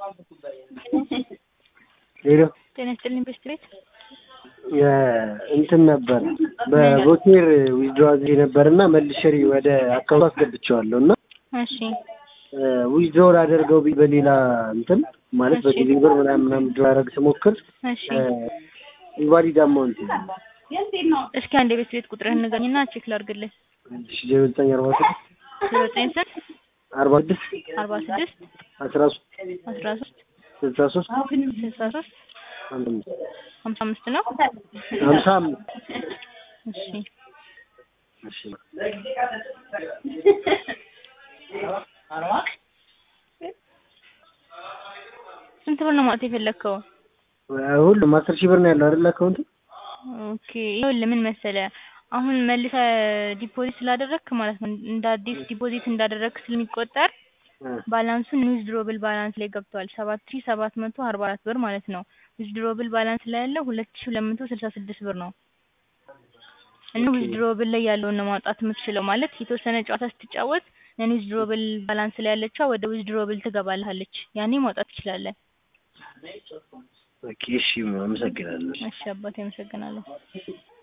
ሄሎ ጤና ይስጥልኝ ቤስት ቤት እንትን ነበር በቮኬር ዊዝድሮ አድርጌ ነበር እና መልሼ ወደ አካውንት አስገብቼዋለሁ እና እሺ ዊዝድሮ ላደርገው ብዬ በሌላ እንትን ማለት በጊዜ ብር ምናምን ምናምን ዊዝድሮ ላደርግ ስሞክር እሺ ኢንቫሊድ አማውንት እስኪ አንድ የቤት ቤት ቁጥርህን ንገረኝና ቼክ ላድርግልህ ዜሮ ዘጠኝ አርባ ስድስት ዜሮ ዘጠኝ ስንት አርባ ስድስት አርባ ስድስት አስራ ሶስት አስራ ሶስት ስልሳ ሶስት ስልሳ ሶስት አምስት ሀምሳ አምስት ነው ሀምሳ አምስት እሺ እሺ ስንት ብር ነው ማውጣት የፈለግከው? ሁሉም አስር ሺህ ብር ነው ያለው አይደል አካውንቱ ኦኬ ይኸውልህ ምን መሰለህ አሁን መልሰህ ዲፖዚት ስላደረግክ ማለት ነው እንደ አዲስ ዲፖዚት እንዳደረግክ ስለሚቆጠር ባላንሱን ዊዝድሮብል ባላንስ ላይ ገብቷል ሰባት ሺህ ሰባት መቶ አርባ አራት ብር ማለት ነው ዊዝድሮብል ባላንስ ላይ ያለው ሁለት ሺህ ሁለት መቶ ስልሳ ስድስት ብር ነው እና ዊዝድሮብል ላይ ያለውን ነው ማውጣት የምትችለው ማለት የተወሰነ ጨዋታ ስትጫወት ነን ዊዝድሮብል ባላንስ ላይ ያለችዋ ወደ ዊዝድሮብል ትገባልሃለች ያኔ ማውጣት ትችላለህ ኦኬ እሺ አመሰግናለሁ እሺ አባቴ አመሰግናለሁ